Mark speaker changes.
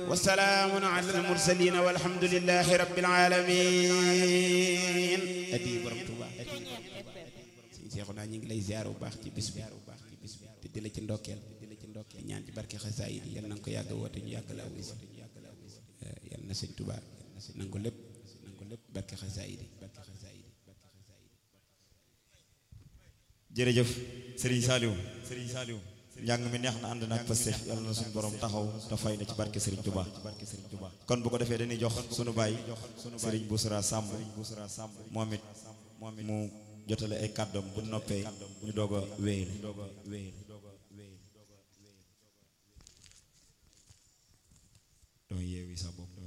Speaker 1: وسلام على المرسلين والحمد لله رب العالمين adi borom Tuuba sëñ Seexuna ñu ngi lay ziar bu baax ci bis bi te di la ci ndokkeel di ñaan ci barke xasaayid yi yal na nga ko yàgg woote ñu yàgg la wis yal na sëñ Tuuba nangu lépp nangu lépp barke xasaayid yi
Speaker 2: jërëjëf Serigne Saliou Serigne Saliou njàng mi neex na ànd na ak Pastef yàlla na suñu borom taxaw te fay na ci barke Serigne Touba kon bu ko defee dañuy jox sunu baay Serigne Boussra Samb moom it mu jotale ay kàddoom bu noppee ñu doog a wéyal doo yeewi sa bopp